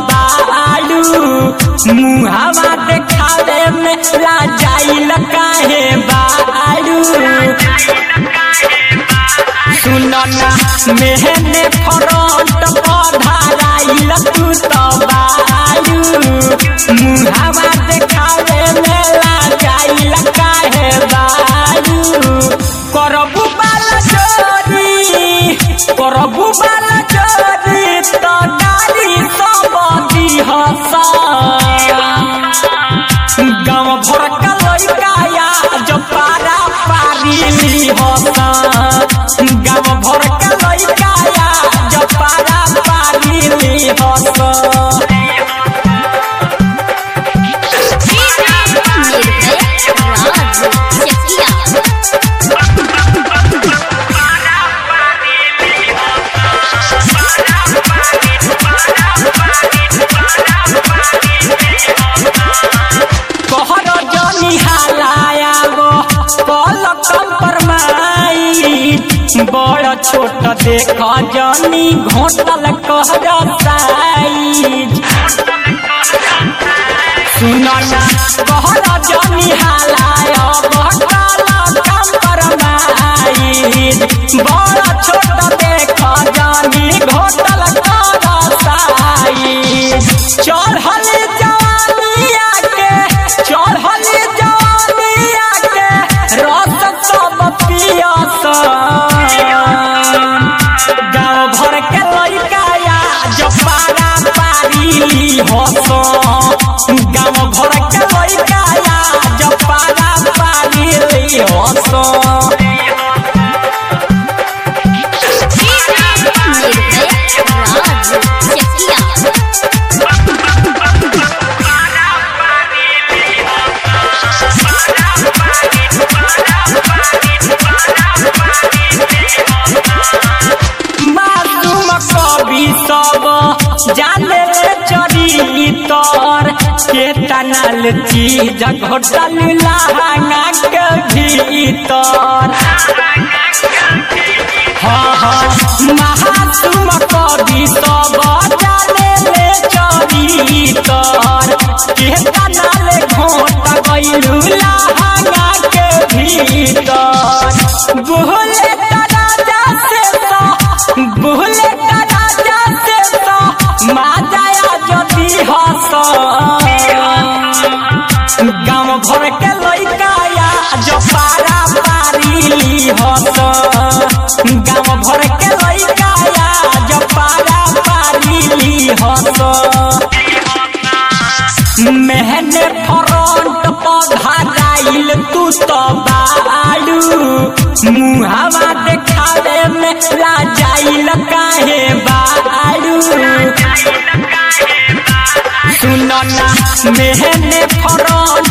बाड़ू मुहावा देखावे में लाजाइल काहे बाड़ू सुनो ना मेहने फ्रंट पधाराइल तू तो बाड़ू मुहावा देखावे में लाजाइल काहे बाड़ू करबू बाला चोरी करबू बाला चोरी तो डाली सब दिहसा गाँव भर का लड़काया जो पारा पारी होता गाँव भर का लड़काया जो पारा पारी होता राज चकिया कहर जनी हालाया गो कल कंपरमाई बड़ छोट देख जनी घोटल कहर साई सुनना कहर जनी हालाया कल कंपरमाई बड़ छोट देख जनी घोटल कहर साई चढ़ल जवानिया के चढ़ल जवानिया के रस सब पियस गाँव भर के लड़काया जो पारा पारी हस गाँव भर के लड़काया जो पारा पारी हस राज चकिया मासूम कवि सब जाने चरी तर के तनल चीज घोटल लहंगा के भीतर हाँ हाँ महासुम कवि सब जाने ले चरी तर के तनल घोट गइलू लहंगा के भीतर बोले राजा से तो बोले राजा से तो माजाया जदी हस गाँव भर के लड़काया जो पारा पारी हस गाँव भर के लड़काया जो पारा पारी हस मेहने फ्रंट पधाराइल तू तो बाड़ू मुहावा देखावे में लाजाइल काहे बाड़ू सुनो ना मेहने फ्रंट